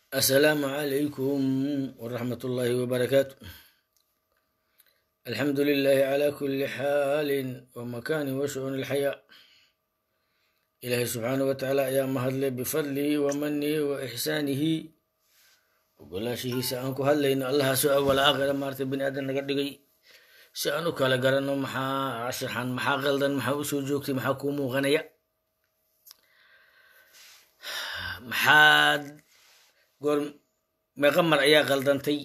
السلام عليكم ورحمة الله وبركاته الحمد لله على كل حال ومكان وشؤون الحياة إلهي سبحانه وتعالى يا مهدل بفضله ومنه وإحسانه وقلاشيه سأنكو هلين الله سوء ولا آخر مارت بن آدم نقدقي سأنو كالا قرنو محا عشرحان محا غلدن محا أسو جوكتي محا كومو غنيا maxaad goor meeqa mar ayaa qaldantay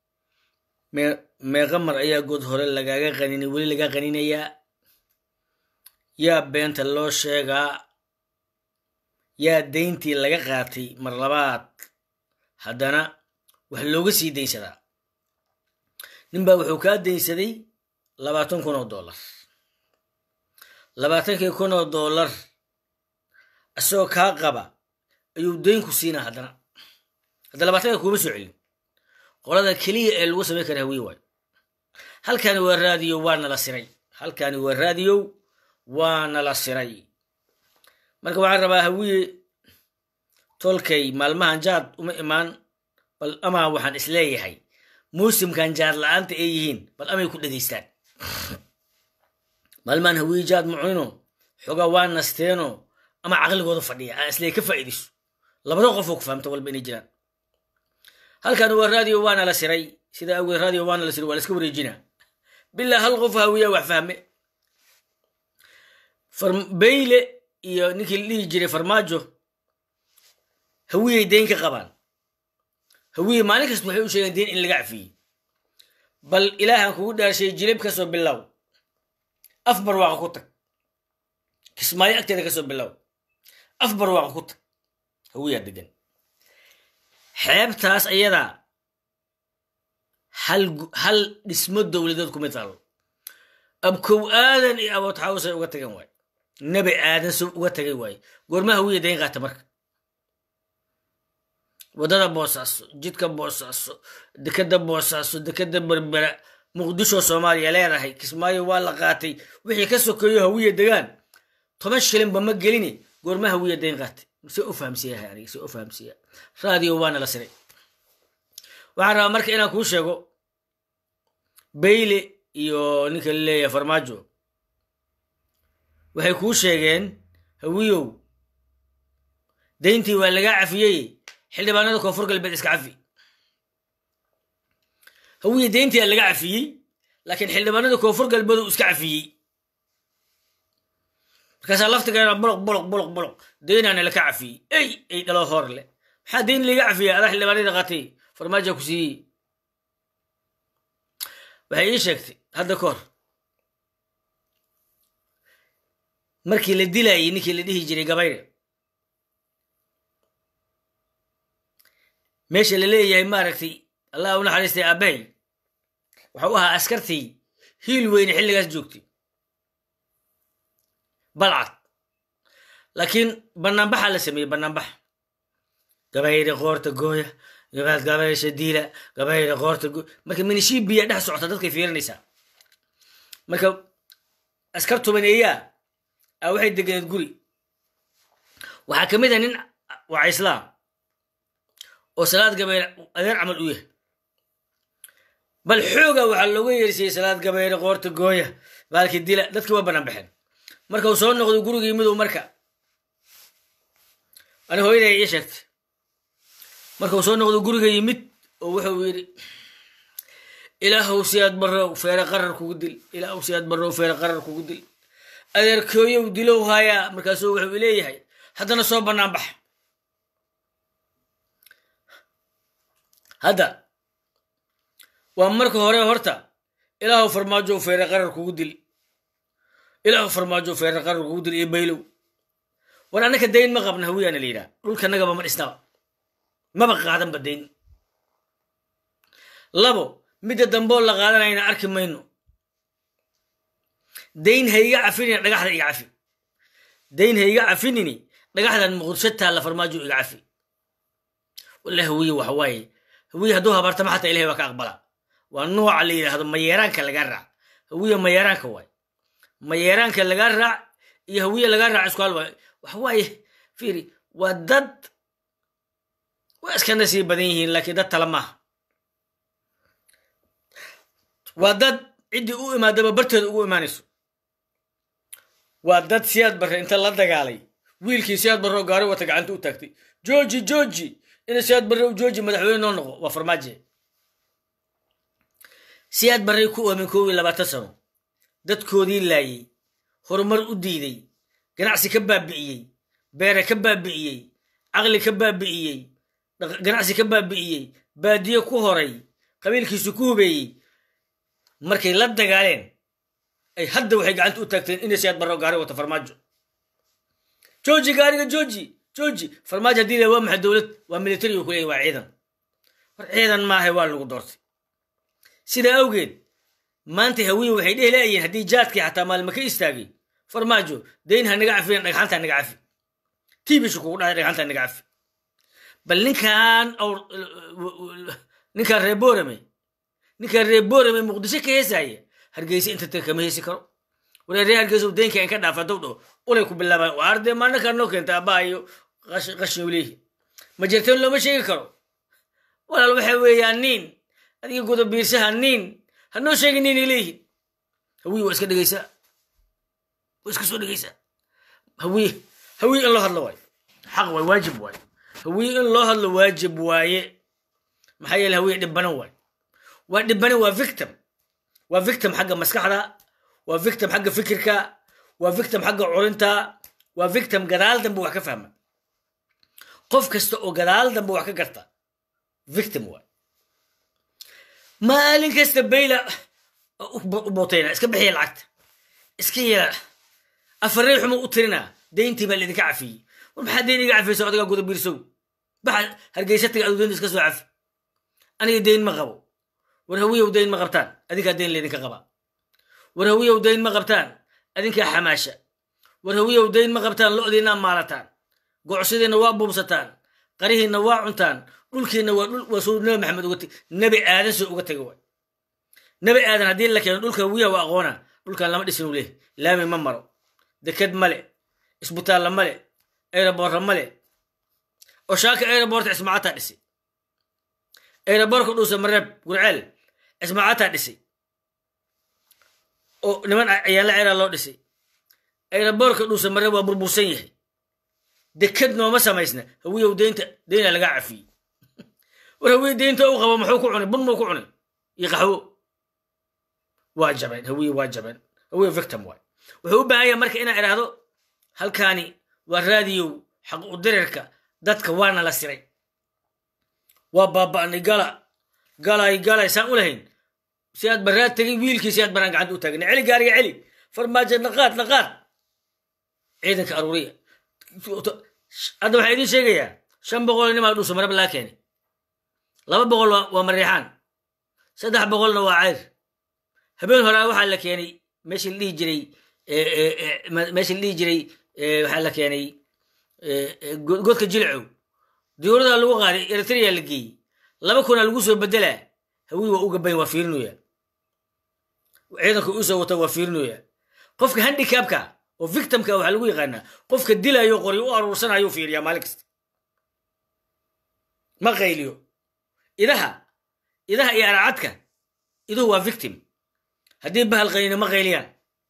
meeqa mar ayaa good hore lagaaga qaninay weli lagaa qaninayaa yaa beenta loo sheegaa yaa dayntii laga qaatay mar labaad haddana wax looga sii daynsadaa ninbaa wuxuu kaa daynsaday labaatan kun oo dollar labaatankii kun oo dollar isagoo kaa qaba ayuu daynku siinaa haddana hadda labaatanka kuuma soo celin qolada keliya ee lagu samayn kara hawiye waayo halkani waa raadiyo waa nala siray halkani waa raadiyo waa nala siray marka waxaan rabaa hawiye tolkay maalmahan jaad uma imaan bal amaa waxaan isleeyahay muusimkan jaad la-aanta ay yihiin bal amay ku dhegaystaan maalmahan hawiye jaad mucino xogaa waa nasteeno ama caqligooda fadhiya aan isleey ka faa'iidayso labada qofoo ku fahamta walba inay jiraan halkan waa raadiyo waana la siray sida awgeed raadiyo waana la siray waa la iska wareejinaa bilaa hal qof hawiyaa wax fahme beyle iyo ninkii la dhihi jiray farmaajo hawiyay dayn ka qabaan hawiye maalin kasta waxay u sheegeen dayn in laga cafiyey bal ilaahan kugu dhaarshay jilib kasoo bilow af barwaaqa ku tag kismaayo agteeda kasoo bilow af barwaaqa ku tag hawiyaa degan xeebtaas ayadaa hal hal dhismo dowladeed kuma taalo abkow aadan iyo abood xawsay uga tagan waaye nabi aadan so uga tagay waaye goorma hawiya dayn qaata marka waddada boosaaso jidka boosaaso dekeda boosaaso dekeda berbera muqdisho soomaaliya leedahay kismaayo waa la qaatay wixii ka sokeeyo hawiya degaan toban shilinba ma gelini goorma hawiya dayn qaatay se u fahamsiiyahay aniga se u fahamsiiya raadiyo waana la siray waxaan rabaa marka inaan kuu sheego bayle iyo ninka la leeyahay farmaajo waxay kuu sheegeen hawiyow dayntii waa lagaa cafiyey xildhibaanada koonfur galbeed iska cafi hawiye dayntii aa laga cafiyey laakiin xildhibaanada koonfur galbeed uu iska cafiyey markaasaa laftigeena boloq boloq boloq boloq daynaana laka cafiyey ey ay dhalo hor leh maxaa dayn laga cafiyey adaa xildhibaanada qaatay farmaaja ku siiyey waxay ii sheegtay hadda ka hor markii la dilayey ninkii la dhihi jiray gabayre meesha la leeyahay maaragtay allah u naxariistay aabbahay waxau ahaa askartii hiil weyne xilligaas joogtay balcad laakiin banaanbaxaa la sameeyey banaanbax gabayre qoorta gooya gabaad gabaysha diila gabayre qoorta gooy marka minishibiya dhex socota dadkay fiirinaysaa marka askar tubaneeyaa a waxay deganeed guri waxaa ka mid ah nin waa islaam oo salaad gabayre adeer camal u yahay bal xooga waxaa looga yeersiyey salaad gabayre qoorta gooya baalki dila dadkii waa banaanbaxeen marka uu soo noqdo gurigii midow marka ani hooyaday ii sheegtay marka uu soo noqdo guriga yimid oo wuxuu yidhi ilaahow siyaad barrow feere qarar kugu dil ilaahow siyaad barrow feere qarar kugu dil adeerkooyow dilow haayaa markaasuu wuxuu leeyahay haddana soo bannaan bax hadda waa marka hore horta ilaahow farmaajow feere qarar kugu dil ilaahu farmaajo feerar qarar kugu dil iyo baylow war annaka dayn ma qabna hawiyaana la yidhaha dhulkanagaba ma dhisnaba maba qaadanba dayn labo midda damboo la qaadanayna arki mayno dayn ha iga cafinini dhagaxda iga cafi dayn ha iga cafinini dhagaxdan muqdisho taalla farmaajo iga cafi walla hawiye waxa waaye hawiye hadduu habaartama xataa ilahay waa ka aqbala waa nooca la yidhaahdo mayeeraanka lagaa raac hawiye mayeeraanka waay mayeeraanka lagaa raac iyo hawiye lagaa raac isku hal waay waxa waaye fiiri waa dad waa iska nasiib badan yihiin laakiin dad tala maaha waa dad ciddii u imaadaba barteeda ugu imaanayso waa dad siyaad barre inta la dagaalay wiilkii siyaad barre oo gaari wata gacanta u taagtay jooji jooji ina siyaad barre u jooji madaxweyne noo noqo waa farmaaje siyaad barray ku oomin koob iyo labaatan sano dadkoodii laayey horumar u diiday ganacsi ka baabi'iyey beere ka baabi'iyey caqli ka baabi'iyey ganacsi ka baabi'iyey baadiye ku horay qabiilkiisu ku hubeeyey markay la dagaaleen ay hadda waxay gacanta u taagteen inay siyaad barro gaari wata farmaajo jooji gaariga jooji jooji farmaajo haddii la waa maxay dowlad waa military uu ku leeyahy waa ciidan war ciidan maahay waa lagu doortay sidaa awgeed maanta hawiye waxay dhehi laayihiin haddii jaadkii xataa maalma ka istaagay farmaajo dayn ha naga cafiyan dhagxanta naga cafi tiibishu kugu dhahay dhagxanta naga cafi bal ninkan ninkaan reer boorame ninkaan reer boorame muqdisho ka heesaya hargeysa inta tag kama heesi karo waree reer hargeysa daynka in ka dhaafa dow dho ulay ku bilaabaan waa ardee maalinkaan noo keenta abbaa iyo qashin uleehi ma jirteen looma sheegi karo walaal waxa weeyaan niin adiga guda biirsaha niin hanoo sheegi niin ileeyihin hawiye waa iska dhegeysaa waa iska soo dhegeysaa hawiye hawiye in loo hadlo waaye xaq waay waajib waaye hawiye in loo hadlo waajib waaye maxaa yeele hawiye dhibbanan waaye waa dhibbanan waa victim waa victim xagga maskaxda waa victim xagga fikirka waa victim xagga culinta waa victim gadaal dambe wax ka fahma qof kasta oo gadaal dambe wax ka garta victim waay maalin kasta bayla u bootayna iska bixiya lacagta iska yela afarey xumo u tirina dayntii baa laidinka cafiyey war maxaa dayn iga cafiyeysa adigaa guda biirsow baxa hargeysa taga adu daynta iska soo cafi aniga dayn ma qabo war hawiyow dayn ma qabtaan adinkaa dayn laydinka qabaa war hawiyow dayn ma qabtaan adinkaa xamaasha war hawiyow dayn ma qabtaan lo'diinaa maalataan gocsadiinna waa buubsataan qarihiinna waa cuntaan dhulkiinna waa dhul waa suu nabi maxamed uga teg nabi aadan soo uga tega waay nabi aadan haddii la keeno dhulka hawiyaha waa aqoona dhulkan lama dhisin u leeh laami ma maro deked male isbitaalla male aeroboorra male oshaaka aeroboorta cismaacataa dhisay aeroboorka dhuusa mareeb gurceel cismaacataa dhisay oo niman ciyaalla ceeraa loo dhisay aeroboorka dhuusa mareeb waa burbursan yahay deked nooma samaysna hawiyow deynta deyna lagaa cafiyey war hawiye deynta u qabo muxuu ku cunay bun muu ku cunay iyo qaxwo waa jabeen hawiye waa jabeen hawiye victim waay wuxuu u baahan yahay marka inaan idhaahdo halkaani waa raadiyow xaq u dirirka dadka waana la siray waa baaba'nay gala galay galay saan u lahayn si aad baraad tegay wiilkii si aad baraan gacanta u taagna celi gaariga celi farmaajo naqaad naqaad ciidanka aruuriya hadda waxaa idiin sheegayaa shan boqol nimaa dhuusa marab laa keenay laba boqol waa mariixaan saddex boqolna waa cayr habeen horaa waxaa la keenay meeshii la dhihi jiray meeshii la dhihi jiray waxaa la keenay godka jilcow diyuuradaa lagu qaaday eritrea la geeyey laba kunaa lagu soo bedelaa hawii waa u gabayn waa fiirinoya ciidanka usoo wata waa fiirinoya qofka handicabka oo victimka waxaa lagu yaqaanaa qofka dilayo qori u aruursanayo fiiriyaa maalin kasta ma qayliyo idaha idaha iyo aracadka iduhu waa victim haddii bahal qaynina ma qayliyaan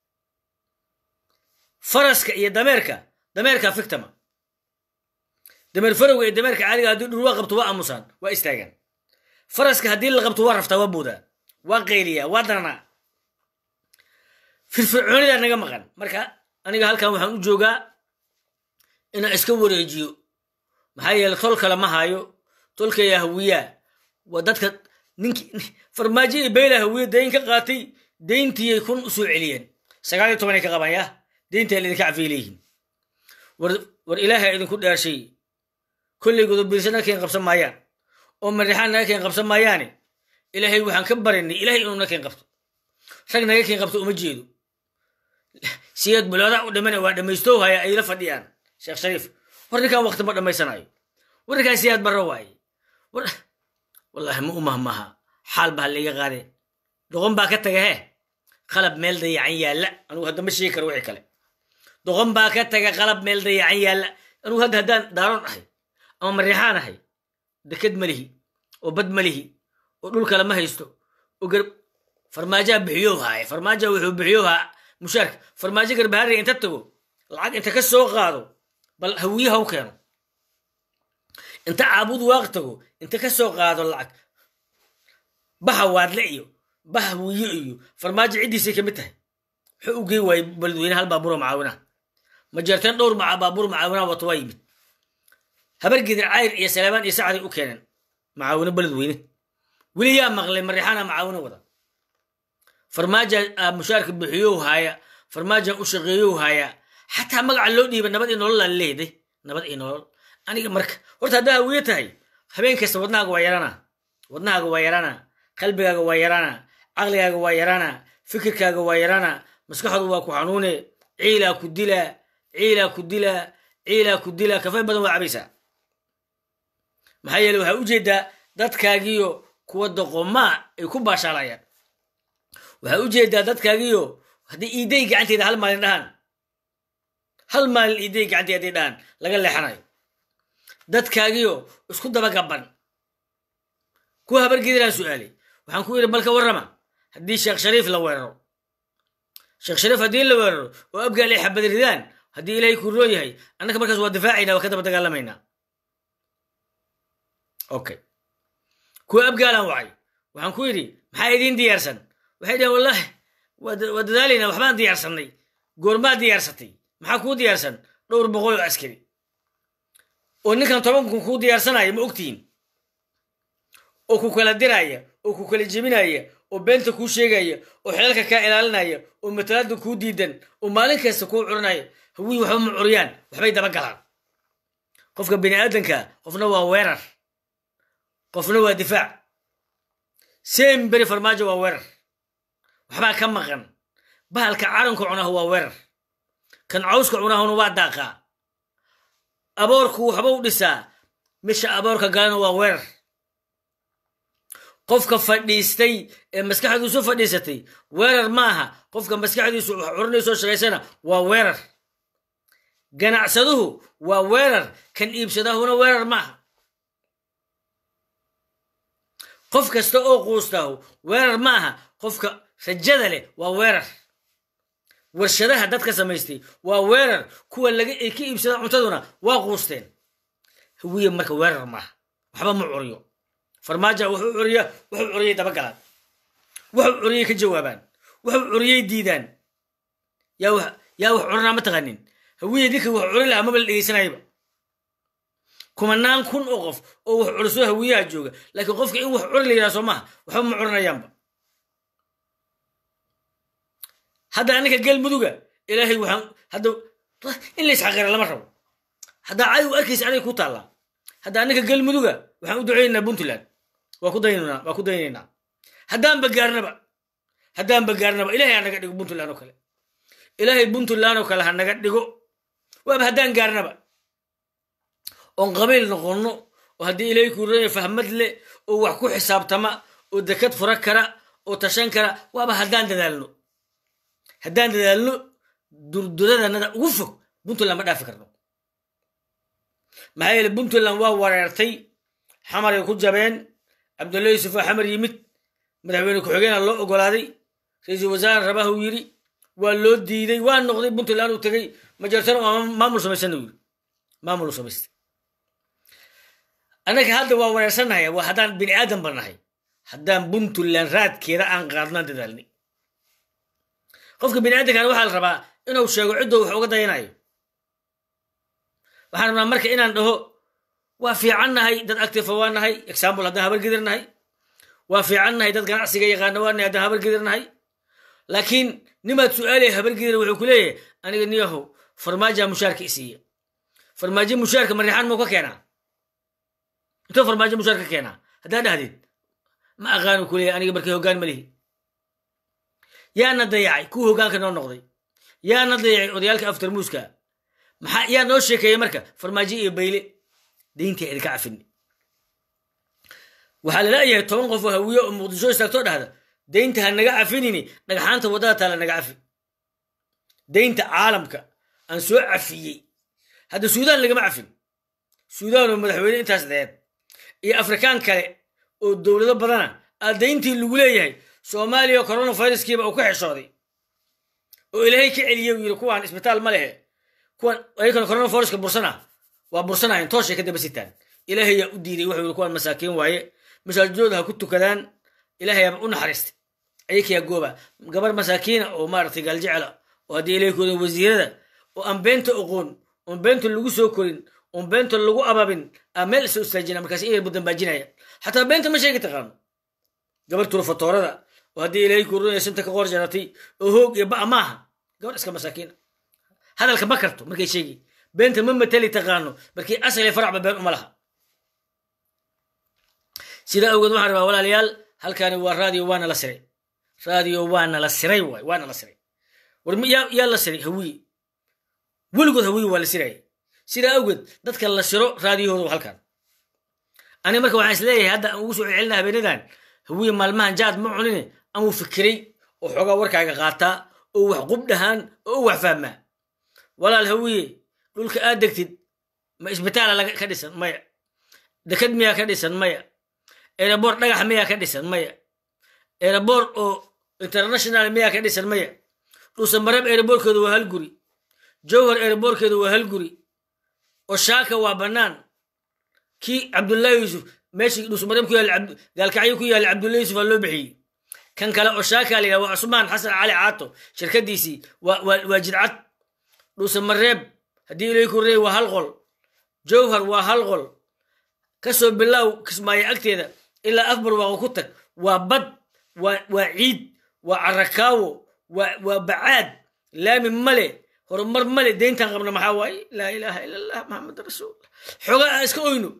faraska iyo dameerka dameerka victima dameer farowga iyo dameerka caadiga haddii dhurwaa qabto waa aamusaan waa istaagaan faraska haddii la qabto waa raftaa waa buudaa waa qayliyaa waa daranaa firfircoonidaa naga maqan marka aniga halkan waxaan u joogaa inaan iska wareejiyo maxaa yeele tol kale ma hayo tolkaya hawiyaa waa dadka ninki farmaajo iyo beyla hawiye dayn ka qaatay dayntiiyay kun u soo celiyeen sagaal iyo tobanay ka qabaan yah dayntaa laidinka cafiyay leeyihin war war ilaahay idinku dhaarshay kollay godobiirsa naga keen qabsan maayaan oo marixaan naga keen qabsan maayaane ilaahay waxaan ka barinay ilahay inuu naga keen qabto rag naga keen qabto uma jeedo siyaad buloodaa u dhimana waa dhammaystow haya ayla fadhiyaan sheekh shariif war ninkaan wakti ma dhammaysanayo war ninkaan siyaad barro waaye war wallaahi ma u mahmaha xaal baa laiga qaade doqon baa ka taga hee qalab meel dayacan yaalla anugu hadda ma sheegi karo wixii kale doqon baa ka taga qalab meel dayacan yaalla anugu hadda haddaan daaroon ahay ama mariixaan ahay deked ma lihi oo bad ma lihi oo dhul kale ma haysto oo gar farmaajaa bixiyow haaya farmaaja wuxuu bixiyow haa mushaarka farmaajo garbaharriga inta tago lacag inta ka soo qaado bal hawiyaha u keeno inta caabud waaq tago inta ka soo qaado lacag baha waadle iyo baha wiyo iyo farmaajo ciddiisay ka mid tahay wuxuu u gey waayey beledweyne hal baabuuro macaawinaha ma jeerteen dhowr maca baabuur macaawinaha wato waa yimid habargidir cayr iyo saleebaan iyo sacday u keeneen macaawino beledweyne weli yaa maqlay marixaana macaawino wada farmaaja mushaarka bixiyow haaya farmaajan u shaqeeyow haaya xataa magaca loo dhiiba nabad iyo nolol aan leeday nabad iyo nolol aniga marka horta haddaa hawiye tahay habeen kasta wadnahaaga waa yarana wadnahaaga waa yarana qalbigaaga waa yarana caqligaaga waa yarana fikirkaaga waa yarana maskaxdu waa ku xanuune ciilaa ku dilaa ciilaa ku dilaa ciilaa ku dilaa kafay badan waa cabaysaa maxaa yeele waxaa ujeedaa dadkaagiyo kuwa doqomaa ay ku baashaalayaan waxaa ujeedaa dadkaagiyo haddii iiday gacanteeda hal maalin dhahaan hal maalin iiday gacanteeda hadday dhahaan laga leexanayo dadkaagiyo isku daba gaban kuwa habargediraan su'aalay waxaan ku yidhi balka warrama haddii sheekh shariif la weeraro sheekh shariif haddii la weeraro oo abgaal ay xabad ridaan haddii ilaahay ku roo yahay annaka markaas waa difaacayna waa ka daba dagaalamaynaa okay kuwa abgaalaan wacay waxaan ku yidhi maxaa idiin diyaarsan waxay dhaheen wallaahi waa dadaalaynaa waxbaan diyaarsannay goormaa diyaarsatay maxaa kuu diyaarsan dhowr boqol oo askari oo ninkan toban kun kuu diyaarsanaya ma ogtihiin oo ku kala diraya oo ku kala jebinaya oo beenta kuu sheegaya oo xeelka kaa ilaalinaya oo matalaada kuu diidan oo maalin kasta kuu curinaya hawii waxba ma curiyaan waxbay daba galaan qofka bini aadanka qofna waa weerar qofna waa difaac sem beri farmaajo waa weerar waxbaa ka maqan bahalka caranka cunahu waa weerar kan cawska cunahuna waa daaqaa aboorku waxba u dhisaa misha aboorka galana waa weerar qofka fadhiistay ee maskaxdiisu fadhiisatay weerar maaha qofka maskaxdiisu wax curinaysoo shaqaysana waa weerar ganacsaduhu waa weerar kan iibsadahuna weerar maaha qof kasta oo quustahu weerar maaha qofka rajada leh waa weerar warshadaha dadka samaystay waa weerar kuwa laga ay ka iibsada cuntaduna waa quusteen hawiye marka weerar maaha waxba ma curiyo farmaaja wuxuu curiya wuxuu curiyay dabagalaan wuxuu curiyay ka jawaabaan wuxuu curiyay diidaan yaa wax yaa wax curinaa ma taqanin hawiye ninka wax curin lahaa maba la dhegeysanayba kumanaan kun oo qof oo wax curiso hawiyaha jooga laakiin qofka in wax curin la yidhaha soo maaha waxba ma curinayaanba hadda aninka galmuduga ilaahay waxaan hadda in la isxaqira lama rabo haddaa cadow arkaysa aday ku taallaa hadda aninka galmuduga waxaan u ducaynaynaa puntland waa ku daynanaa waa ku daynaynaa haddaanba gaarnaba haddaanba gaarnaba ilahay ha naga dhigo puntland oo kale ilaahay puntland oo kale ha naga dhigo waaba haddaan gaarnaba oon qabiil noqonno oo haddii ilaahay kuuraya fahmad leh oo wax ku xisaabtama oo dekad fura kara oo tashan kara waaba haddaan dadaalno haddaan dadaalno durduradannada ugu fog puntland ma dhaafi karno maxaa yeele puntland waa wareertay xamaray ku jabeen cabdulla yuusuf oo xamar yimid madaxweyne ku-xigeenaa loo ogolaaday ra-iisul wasaare rabaha uu yidhi waa loo diiday waa noqday puntland uu tegey majeertana waa maamul samaysana uu yidhi maamul u samaystay annaga hadda waa wareersannahay waa haddaan bini aadan ba nahay haddaan puntland raadkeeda aan qaadnaan dadaalnay qofka bini aadankana waxaa la rabaa inuu sheego ciddou wax uga dayanayo waxaan rabnaa marka inaan dhaho waa fiican nahay dad actifa waa nahay example haddaan habargedir nahay waa fiican nahay dad ganacsiga yaqaana waa nahay haddaan habargedir nahay laakiin nimaad su-aalaya habargedir wuxuu ku leeyahay aniga niyahow farmaaja mushaarka isiiya farmaajo mushaarka marixaan muu ka keenaa intuu farmaajo mushaar ka keenaa haddaan dhahdeed ma aqaanu ku leeyahay aniga markii hoggaan ma lihi yaana dayacay kuwa hoggaanka noo noqday yaana dayacay odayaalka aftarmuuska maxaa yaa noo sheekeeyey marka farmaajo iyo bayle dayntii idinka cafini waxaa la leeyahay toban qof oo hawiye oo muqdisho istaagtoo dhahda daynta ha naga cafinini dhagxaanta waddada taala naga cafi daynta caalamka aan soo cafiyey hadda suudaan lagama cafin suudaan oo madaxweyne intaas deed iyo afrikaan kale oo dowlado badana adayntii lagu leeyahay soomaaliya coronaviruskiiba uu ka xeshooday oo ilaahay ka celiyey uu yidhi kuwaan isbitaal ma lehe kuwan ayakana coronaviruska bursana waa bursanayan tooshay ka daba sitaan ilaahay yaa u diiday wuxuu yidhi kuwaan masaakiin waaye masaajidooda ha ku tukadaan ilaahay yaaba u naxariistay ayakayaa gooba gabar masaakiina oo maaragtay gaaljecela oo haddii ilaykooda wasiirada oo aan beenta oqoon oon beenta lagu soo korin oon beenta lagu ababin aa meel isa istaajina markaas iyar budambaajinaya xataa beenta ma sheegi taqaano gabar turufatoorada oo haddii ilaahay kurunaya sinta ka qor jaratay oo hoog iyo ba'a maaha gabar iska masaakiina hadalka ma karto markay sheegi beenta ma mateli taqaano markii asali faracba been uma laha sidaa awgeed waxaan rabaa walaalayaal halkaani waa raadiyo waana la siray raadiyo waana la siray waay waana la siray war yaa la siray hawiye weligood hawiye waa la siraya sidaa awgeed dadka la siro raadiyahooda waa halkan aniga marka waxaan isleeyahay hadda aan ugu soo celcelina habeenadan hawiye maalmahan jaad ma cunine amuu fikiray oo xoogaa warkaaga qaataa oo wax qubdhahaan oo wax fahmaa walaal hawiye dhulka aad degtid ma isbitaala ka dhisan maya dekad miyaa ka dhisan maya erebor dhagax miyaa ka dhisan maya erebor oo international miyaa ka dhisan maya dhuusamareeb ereborkeedu waa hal guri jowhar ereborkeedu waa hal guri oshaaka waa bannaan kii cabdullahi yuusuf meeshii dhuusamareeb ku yaal gaalkacyo ku yaalla cabdullahi yuusuf aa loo bixiyey kan kale oshaaka la yidhaha waa cusmaan xasan cali caato shirkadiisii waa jidcad dhuusamareeb haddii ilay kurey waa hal qol jowhar waa hal qol kasoo bilaaw kismaayo agteeda ilaa afbar waaqo ku tag waa bad waa ciid waa carakaawo waa bacaad laami male horumar male deyntan qabna maxaa waaye laa ilaaha ila allah maxamed rasuullah xoga aan iska oyno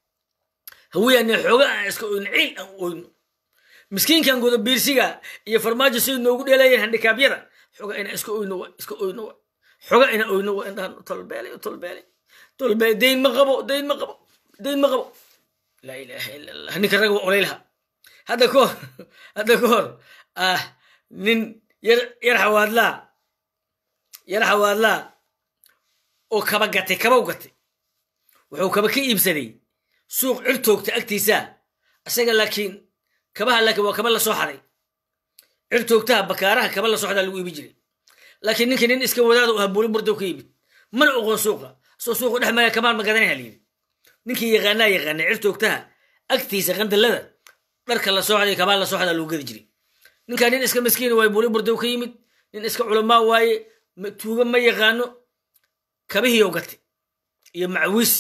hawiyaane xoga aan iska oyno ciil aan u oyno miskiinkan guda biirsiga iyo farmaajo siday noogu dheelayeen handikaabyada xoga ina iska oyno wa iska oyno wa xoga ina oyno wa indhahan tolbeelay tolbeelay tolbeelay deyn ma qabo deyn ma qabo deyn ma qabo laa ilaaha ila allah ninka rag waa olaylaha hadda ka hor hadda ka hor ah nin yar yar xawaadlaa yar xawaadlaa oo kaba gatay kabaw gatay wuxuu kaba ka iibsaday suuq cirtoogta agtiisa isaga laakiin kabaha laakiin waa kaba la soo xaday cirtoogtaha bakaaraha kaba la soo xadaa lagu iibi jiray laakiin ninka nin iska wadaada u ahaa buuli burdow ka yimid mana oqon suuqa soo suuqa dhex maya kabaan ma gadanayha layidhi ninkii yaqaanaa yaqaanay cirtoogtaha agtiisa qandalada dharka la soo xaday kabaan la soo xadaa lagu gadi jiray ninkaa nin iska maskiina waaye buuli burdow ka yimid nin iska culamaa waaye tuuga ma yaqaano kabihiiyow gatay iyo macwiis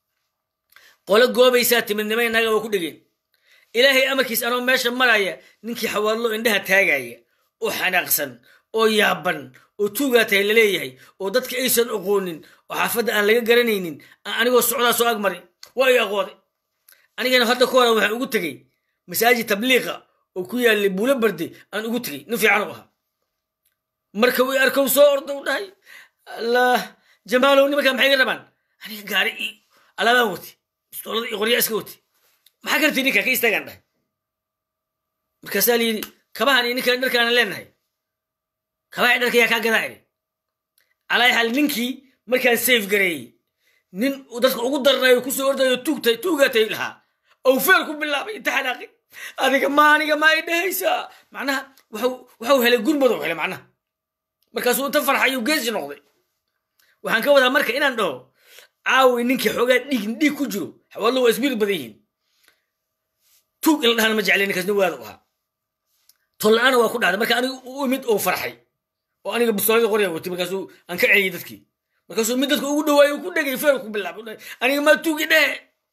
qolo goobaysaa timidnima inaga waa ku dhegeen ilaahay amarkiis anoo meesha maraya ninkii xawaadlo indhaha taagaya oo xanaaqsan oo yaaban oo tuugaa tahay laleeyahay oo dadka aysan oqoonin oo xaafadda aan laga garanaynin anigoo socdaa soo agmaray waa i aqooday anigana hadda ka hora waxaan ugu tegey masaajid tabliiqa oo ku yaallay buulo barde aan ugu tegey nin fiican u ahaa marka wi arkow soo ordow dhahay allah jamaalow nimankaa maxay ga rabaan aniga gaari i alaabaan wati bistoolada iyo qoryaa iska wati maxaa karti ninka ka istaagaan dhahay markaasaa layidhi kabahan iyo ninkan dharkaana leenahay kabaha dharka yaa kaa gadaa iri calaa xaal ninkii markaan safe gareeyey nin dadka ugu darnayo kusoo ordayo tuugtay tuugaatay lahaa ow feel ku bilaabay inta xanaaqi adiga ma aniga ma ay dhahaysaa macnaha waxau helay gurmadow helay macnaha markaasuu inta farxayu geesi noqday waxaan ka wadaa marka inaan dhaho caawi ninkii xoogaa dhiig dhiig ku jiro xawaallo waa isbiir badan yihiin tuug in la dhahana ma jeclay ninkaasna waada u ahaa tolla-aana waa ku dhacday marka aniga u imid oo farxay oo aniga bustoolada qorya watay markaasuu aan ka celiyey dadkii markaasuu mid dadka ugu dhawaayo ku dhegay feer ku bilaabay aniga maa tuugi dhehe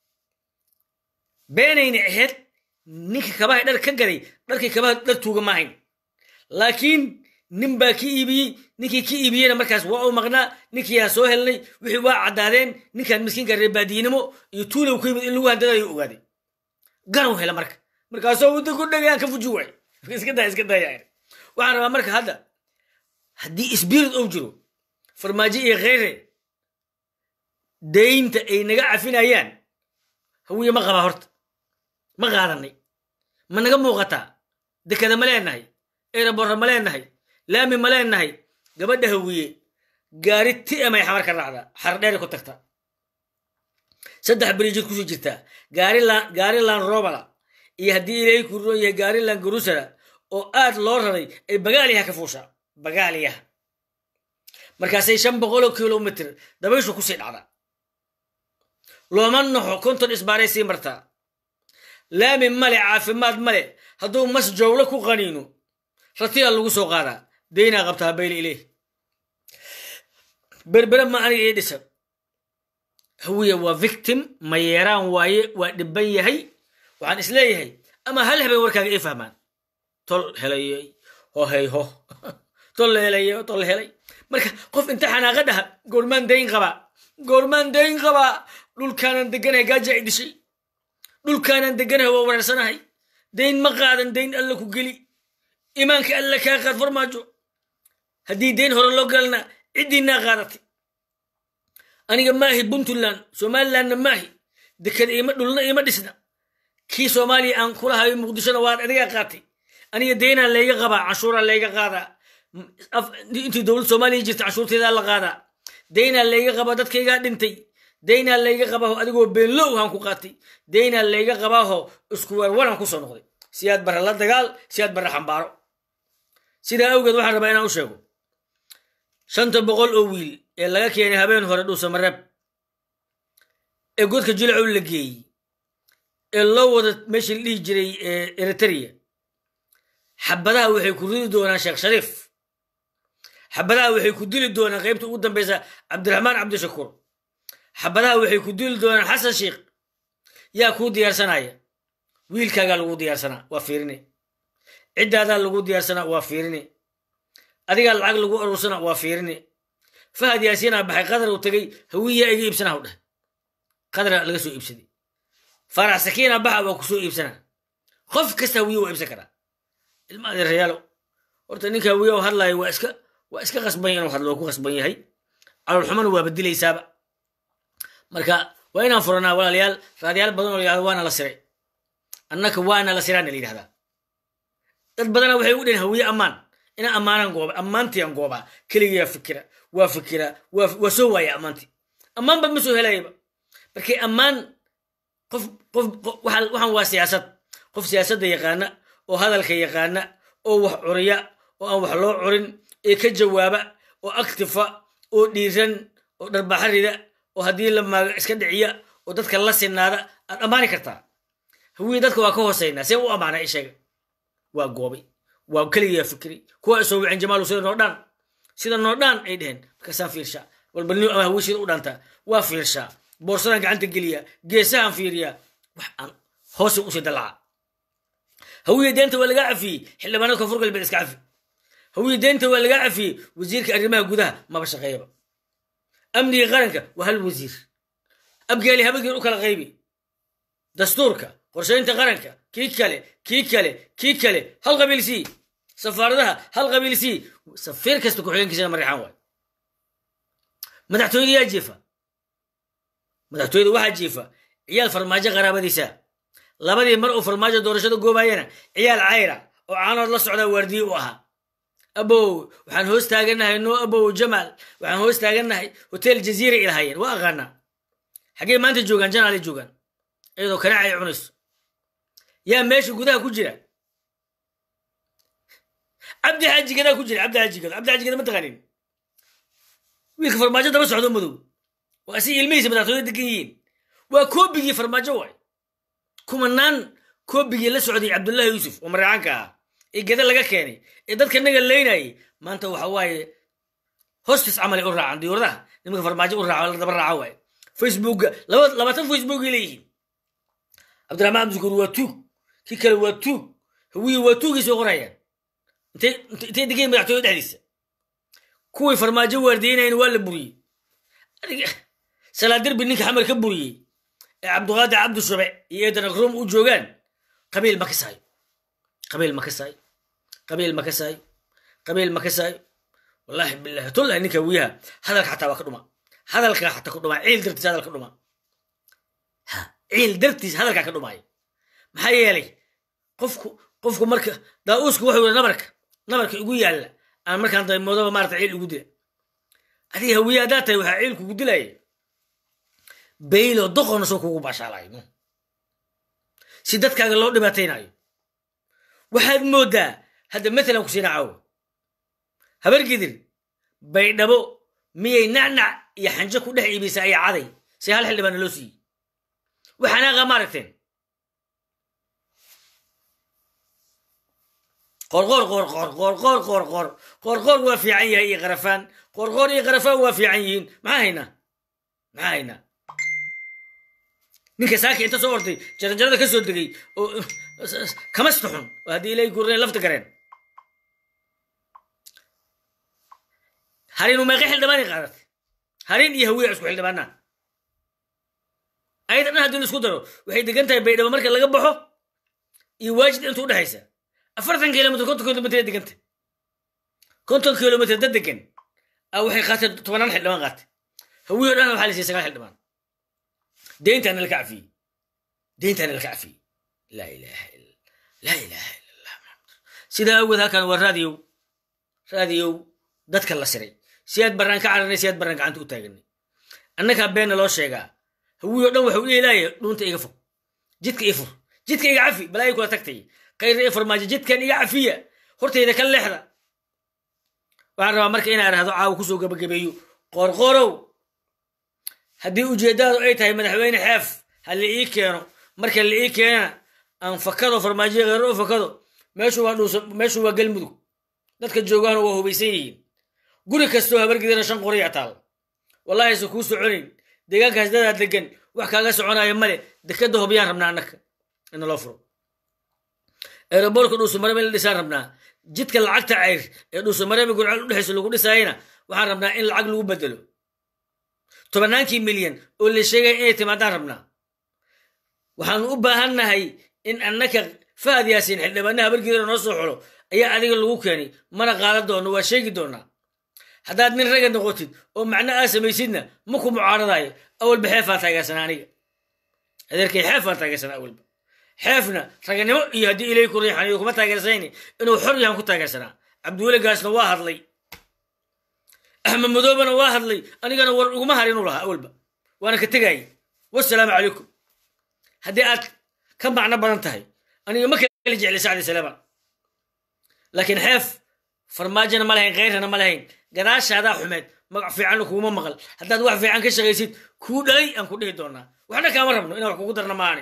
beenayna ahayd ninka kabaha dhar ka gaday dharkii kabaha dhar tuuga ma ahayn laakiin nin baa ka iibiyey ninkii ka iibiyeyna markaas waa u maqnaa ninkiiaa soo helnay wixii waa caddaadeen ninkan miskiinka reebaadiinimo iyo tuulow ka yimid in lagu handadayo ogaaday ganow hela marka markaasoo wadda ku dhagayaan ka fuji waay iska daa iska daaya waxaan rabaa marka hadda haddii spirit ou jiro farmaajo iyo kheyre daynta ay naga cafinayaan hawiye ma qabaa horta ma qaadanay ma naga muuqataa dekada ma leenahay eeraborra ma leenahay laami ma leenahay gabadha hawiye gaari ti amay xamar ka raacdaa xardheeri ku tagta saddex beriijid kusii jirtaa gaarilan gaarilan robala iyo haddii ilaahay ku roon yahay gaarilan garusara oo aad loo raray ay bagaaliyaha ka fuushaa bagaaliyaha markaasay shan boqoloo kilomitr dabayshu kusii dhacdaa looma naxo konton isbaaray sii martaa laami male caafimaad male hadduu mas jawlo ku qaniino ratiya lagu soo qaadaa daynaa qabtaa bayli ileh berbere ma aniga ii dhisan hawiya waa victim ma yeeraan waaye waa dhiban yahay waxaan isleeyahay ama hal habeen warkaaga ii fahmaan tol helayey hohey ho tol helay tol helay marka qof inta xanaaqa dhaha goormaan dayn qabaa goormaan dayn qabaa dhulkaanan deganahay gaaja ay dishay dhulkaanan deganahay waa wareersanahay dayn ma qaadan dayn alla ku geli imaanka alla kaa qaad farmaajo haddii dayn hore loo galana ciddiinaa qaadatay aniga maahi puntland somalilandna maahi deked ima dhulna ima dhisna kii soomaaliya aan kula hayo muqdishona waad adigaa qaatay aniga daynaa layga qabaa canshuuraa layga qaadaa intii dowlad soomaaliya jirta canshuurteedaa la qaadaa daynaa layga qabaa dadkaygaa dhintay daynaa layga qabaaho adigoo beenlow haan ku qaatay daynaa layga qabaaho isku warwaran kusoo noqday siyaad barre la dagaal siyaad barre xambaaro sidaa awgeed waxaan rabaa inaan u sheego shanta boqol oo wiil ee laga keenay habeen hore dhuusamareeb ee godka jilacow la geeyey ee loo wada meeshii la dhihi jiray eritrea xabadaha waxay ku ridi doonaan sheekh shariif xabadaha waxay ku dili doonaan qaybta ugu dambeysa cabdiraxmaan cabdishakuur xabadaha waxay ku dili doonaan xasan sheikh yaa kuu diyaarsanaya wiilkaagaa lagu diyaarsanaa waa fiirine ciddaadaa lagu diyaarsanaa waa fiirine adigaa lacag lagu aruursana waa fiirine fahad yaasiinaa baxay qadar uu tegey hawiyaa iga iibsanaa u dheh qadara laga soo iibsaday farax sakiina baxa waa ku soo iibsanaa qof kasta hawiye waa iibsan karaa ilma adeerayaalo horta ninka hawiye oo hadlaayo waa iska waa iska qasban inuu hadlo waa ku qasban yahay caloolxumana waa badilaysaaba marka waa inaan furanaa walaalayaal raadiyaal badan oo layihahdo waana la siray annaka waana la siraana la yidhahdaa dad badana waxay u dhehen hawiye ammaan inaan ammaanaan gooba ammaantiiaan goobaa keligiyaa fikira waa fikira waa soo waaya ammaantii ammaanba ma soo helayaba markay ammaan qof qof waxaan waa siyaasad qof siyaasadda yaqaana oo hadalka yaqaana oo wax curiya oo aan wax loo curin ee ka jawaaba oo actifa oo dhiiran oo dharbaaxa rida oo haddii la maaga iska dhiciya oo dadka la sinaada aad ammaani kartaa hawiye dadka waa ka hooseynaa see u ammaana isheega waa goobay waa keligiyaa fikri kuwa isoo wicin jamaalu sida noodhaan sida noodhaan ay dheheen markaasaan fiirshaa walbalniyo ama hawiye sida u dhaantaa waa fiirshaa boorsadaan gacanta geliyaa geesahaan fiiriyaa wax aan hoose usii dalaca hawiye deenta waa lagaa cafiyey xildhibaanada koonfur galbeed iska cafi hawiye deenta waa lagaa cafiyey wasiirka arrimaha gudaha maba shaqeeyaba amniga qaranka waa hal wasiir abgaali habageer u kala qaybi dastuurka qorshaynta qaranka kii kale kii kale kii kale hal qabiil sii safaaradaha hal qabiil sii safiir kasta ku-xigeenkiisana mariixaan waay madaxtooyada yaa jiifa madaxtooyada waxaa jiifa ciyaal farmaajo qaraabadiisa labadii mar uu farmaajo doorashada goobayana ciyaal cayra oo caanood la socdaa waardiye u ahaa abow waxaan hoos taaganahay no abow jamaal waxaan hoos taaganahay hotel jaziira ilahayeen waa aqaanaa xaggee maanta joogaan janaale joogaan iyadoo kanaaca ay cunayso yaa meesha gudaha ku jira cabdi xaajigadaa ku jira cabdi xaajigado cabdi xaajigada ma taqaanin wiilka farmaajo daba socdo madow waa si ilmihiisa madaxtooya degan yihiin waa koobigii farmaajo waay kumanaan koobigii la socday cabdullahi yuusuf oo maraacaanka ahaa ee geda laga keenay ee dadka naga leynayay maanta waxa waaye hostis camalay u raacan diyuuradaha nimanka farmaajo u raaco la daba raaco waaye facebooka labaatan facebookay leeyihiin cabdiraxmaan cabdishukuur waa tuug kii kale waa tuug hawiye waa tuugay soo qorayaan intay degayn madaxtooya dhexdiisa kuwii farmaajo waardiyeynayna waa la buriyey salaadirbi ninka xamar ka buriyey ee cabduqaadir cabdi shube iyo eedan akrum u joogaan qabiil ma kasaayo qabiil ma kasaayo qabiil ma kasaayo qabiil ma kasaayo wallahi billahi tullahi ninka wiyaha hadalka xataa waa ka dhuma hadalka xataa ka dhuma ciil dartiis hadalka dhuma ciil dartiis hadalkaa ka dhumaayo maxaa yeelay qofku qofku marka daa-uusku wuxuu yiri nabarka nabarka igu yaalla aan markaan daymoodaba maarata ciil igu dila adiga hawiye haddaa tahay waxaa ciil kugu dilaya baylo doqona soo kugu baashaalayno si dadkaaga loo dhibaataynayo waxaad mooddaa hadda matalan ku siina caawo habargidir baydhabo miyay nacnac iyo xanjo ku dhex iibisa iyo caday si hal xildhibaana loo siiyey waxanaaqa ma aragteen qorqoor qorqoor qorqoor qorqoor qorqoor waa fiican yahay iyo qarafaan qorqoor iyo qarafaan waa fiican yihiin maxaa haynaa maxaa haynaa ninka saaka inta soo ortay jaranjarada ka soo degay oo kamasta xun oo haddii ilay gurneen lafta gareen harin umeeqe xildhibaanay qaadatay harin iyo hawiya isku xildhibaanaa ayada dhan haddii la isku daro waxay degan tahay baydhabo marka laga baxo iyo waajid inta udhexaysa afartan kilomitr konton kilomitr deganta konton kilomitr dad degan a waxay qaateen tobanaan xildhibaan qaatay hawiyo dhan waxaa la siiyey sagaal xildhibaan deyntaana laka cafiyey deyntaana laka cafiyey laa ilaha illa laa ilaha illa allah maxamad sidaa awgeed halkan waa raadiyow raadiyow dadka la siray si aad baraan ka cararnay si aad baraan gacanta u taaganay annagaa beenna loo sheegaa hawiyo dhan waxau iilaaya dhuunta iga fog jidka ii fur jidka iga cafi balaa ay kula tagtay kayra ii farmaajo jidkan iga cafiya hortayda ka leexda waxaan rabaa marka inaa irahdo caawa kusoo gabagabeeyo qoorqoorow haddii ujeeddadu ay tahay madaxweyne xeef ha la ii keeno marka la ii keenana aan fakado farmaajoya kheyro u fakado meeshu waa dhuusa meeshu waa galmudug dadka joogahana waa hubaysan yihiin guri kastoo habargidana shan qoriya taal wallahi aysan kuu soconayn deegaankaas dadaa degan wax kaaga soconaayo male dekada hobyaan rabnaa annaka ina loo furo eroboorka dhuusamareeb in la dhisaan rabnaa jidka lacagta cayr ee dhuusamareeb gurceel udhexaysa lagu dhisaayana waxaan rabnaa in lacag lagu bedelo tobannaankii milyan oo la sheegaya inay timaadaan rabnaa waxaanu u baahannahay in annaka fahad yaasiin xildhibaanaha habargidana noo soo xulo ayaa adiga lagu keenay mana qaadan doono waa sheegi doonaa haddaad nin raga noqotid oo macno aa samaysidna ma ku mucaaradaayo awalba xeefaa taageersanaa aniga adeerkay xeefaa taageersanaa awalba xeefna raganimo iyo haddii ilay ku riixanayo kuma taageersanayn inuu xor yahan ku taageersanaa cabdiweli gaasna waa hadlay axmed madoobana waa hadlay anigana war uguma har inuu lahaa awalba waana ka tegaayay wasalaamu calaykum haddii aad ka macno badan tahay aniga ma kala jecli sacdi salaama laakiin xeef farmaajona ma lahayn keyrana ma lahayn gadaashaadaa xumeed magac fiicanna kuuma maqal haddaad wax fiican ka shaqaysid kuu dhalay aan ku dhihi doonaa waxna kaama rabno inaan wax kugu darna maani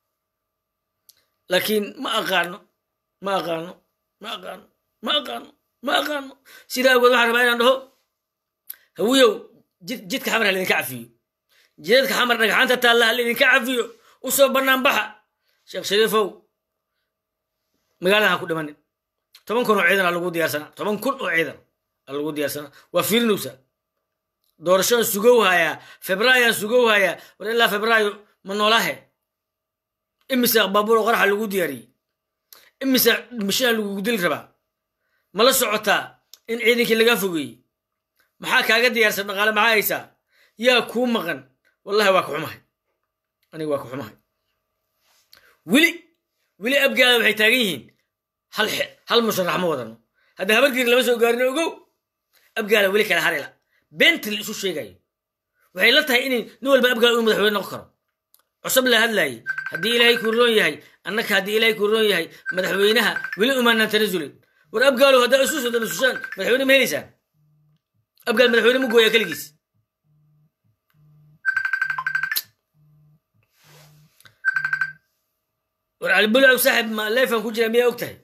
laakiin ma aqaano ma aqaano ma aqaano ma aqaano ma aqaano sidaa awgeed waxaan rabaa inaan dhaho hawiyow jidka xamar ha laydinka cafiyo jidadka xamar dhagxaanta taalla ha laydinka cafiyo u soo bannaan baxa sheekh shariifow magaaladan ha ku dhimanin toban kun oo ciidan aa lagu diyaarsanaa toban kun oo ciidan aa lagu diyaarsanaa waa fiirinaysa doorashoan sugow hayaa febraayoan sugow hayaa war ilaa febraayo ma noolaahe imise baabuur qoraxa lagu diyaariyey imise mishaa lagugu dili rabaa ma la socotaa in ciidankii laga fogeeyey maxaa kaaga diyaarsan dhaqaale maxaa haysaa yaa kuu maqan wallahi waa ka xumahay aniga waa ka xumahay weli weli abgaada waxay taagan yihiin hal hal musharax ma wadano hadda habargiri lama soo gaarin ogow abgaala weli kala harila beenta la isu sheegayo waxay la tahay inay nin walba abgaala uu madaxweyne noqon karo cusub la hadlaayay haddii ilaahay kuu roon yahay annaka haddii ilaahay kuu roon yahay madaxweynaha weli umaanaan tanasulin war abgaalow haddaa isu soo tanasushaan madaxweyne ma helaysaan abgaal madaxweyne ma gooyaa keligiis war calibulaw saaxib ma leefan ku jira miyaa og tahay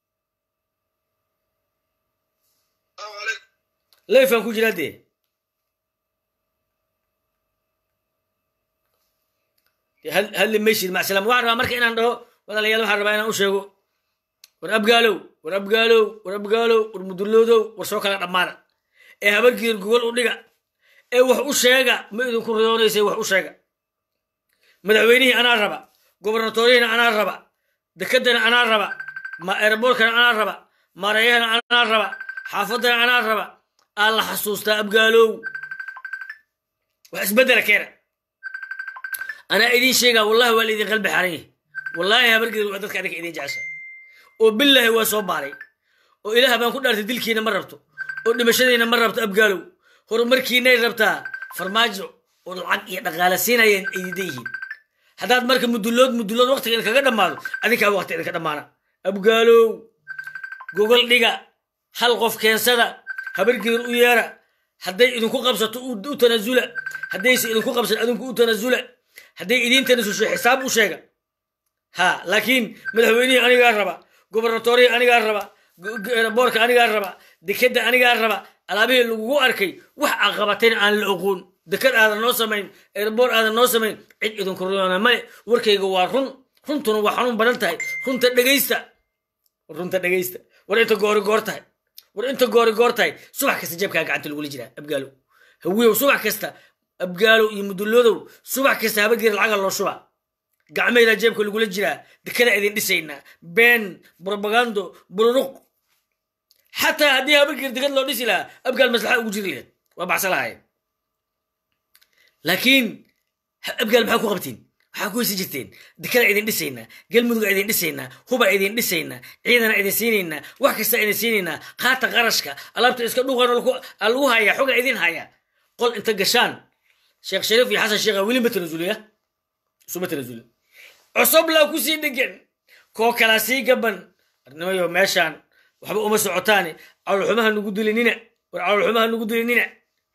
leefan ku jira dee hadli maysid macsalam waxaan rabaa marka inaan dhaho walaalayaal waxaan rabaa inaan u sheego war abgaalow war abgaalow war abgaalow war muduloodow war soo kala dhammaana ee habargiir gogol u dhiga ee wax u sheega ma idinku riyoonaysay wax u sheega madaxweynihii anaa raba gobarnatoriyihina anaa raba dekedana anaa raba ma eeraboorkana anaa raba maarayahana anaa raba xaafadana anaa raba aa la xasuustaa abgaalow wax isbeddela keena anaa idiin sheegaa wallahi waa laidin qalbi xaran yahay wallaahi habargeed waa dadka adinka idin jecesha oo billaahi waa soo baaray oo ilaah baan ku dhaartay dilkiina ma rabto oo dhimashadiina ma rabto abgaalow horumarkiinay rabtaa farmaajo oo lacag iyo dhaqaale siinayeen ay diidan yihiin haddaad marka mudulood mudulood waqtiga idinkaga dhammaado adinkaa waqti idinka dhammaana abgaalow gogol dhiga hal qof keensada habargeer u yeera hadday idinku qabsato u tanasula haddayse idinku qabsato adinku u tanasula hadday idiin tanasusho xisaab u sheega ha laakiin madaxweynihii anigaa raba gobernatorihii anigaa raba boorka anigaa raba dekeda anigaa raba alaabihii lagugu arkay wax aqabatayna aan la oqoon dekad aadan noo samayn erboor aadan noo samayn cid idinku ruyoona male warkayga waa run runtuna waa xanuun badan tahay runta dhegaysta runta dhegaysta war inta goori goor tahay war inta goori goor tahay subax kasta jabkaa gacanta lagula jiraa abgaalow hawiyow subax kasta abgaalow iyo muduloodow subax kasta habageer lacaga loo shuba gacmaydaa jeebka lagula jiraa dekedaa idin dhisaynaa been brobagando bururuq xataa haddii habageer deked loo dhisi lahaa abgaal maslaxa ugu jiri lahayd waa baxsa lahaayeen laakiin abgaal maxaa ku qabtiin waxaa ku heysi jirteen dekedaa idin dhisaynaa galmuduga idin dhisaynaa huba idin dhisaynaa ciidana idin siinaynaa wax kasta idin siinaynaa qaata qarashka alaabta iska dhuuqan lagu hayaa xoga idin hayaa qol inta gashaan sheekh shariif iyo xasan sheekha weli ma tanasuliya isuma tanasuli cusub laa ku sii dhegan koo kalaa sii gaban arnimayo meeshaan waxba uma socotaane caloolxumaha nugu dilinina war caloolxumaha nugu dilinina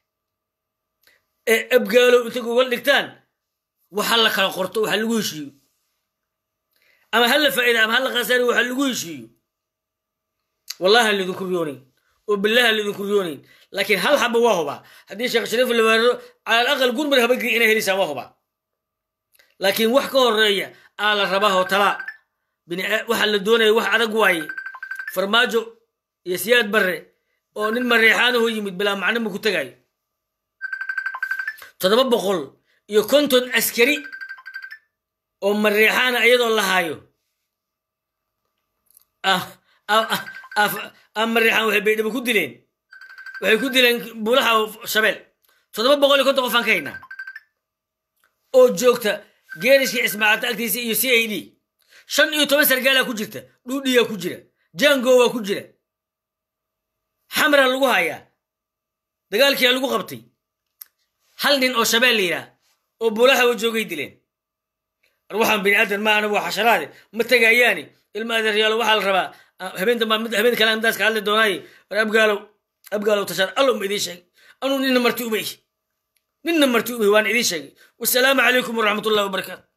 ee abgaalow inta gogol dhigtaan waxa la kala qorto waxa lagu heshiiyo ama ha la faa'iida ama ha la khasaari waxa lagu heshiiyo wallahi aan lidinku riyoonayn oo billahi aan lidinku riyoonayn laakiin hal xaba waa hubaa haddii sheekh shariif la weeraro cala alaqal gurmar habagii inay helisaa waa hubaa laakiin wax ka horeeya aa la rabaa oo talaa waxa la doonaya wax adag waaye farmaajo iyo siyaad barre oo nin mareexaanaho yimid bilaa macno ma ku tegaayo toddoba boqol iyo konton askari oo mareexaana iyadoo la haayo mareexaan waxay baydhabo ku dileen waxay ku dileen buulaha shabeel toddoba boqol iyo konton qofaan ka haynaa oo joogta geerishkii cismaacata agtiisa iyo c a d shan iyo toban sargaalaa ku jirta dhuudhiyaa ku jira jango waa ku jira xamraa lagu hayaa dagaalkiyaa lagu qabtay hal nin oo shabeel la yidhaah oo buulahawa joogay dileen war waxaan bini aadan ma anagu waa xasharaade ma tegayaani ilma adeeryaalo waxaa la rabaa habeen dambaa habeen kale midaas ka hadli doonaaye war abgaalow abgaalow tashaad allow ma idiin sheegay anuu ninna marti umay ninna marti umay waan idiin sheegay wasalaamu calaykum waraxmatullahi wabarakaatu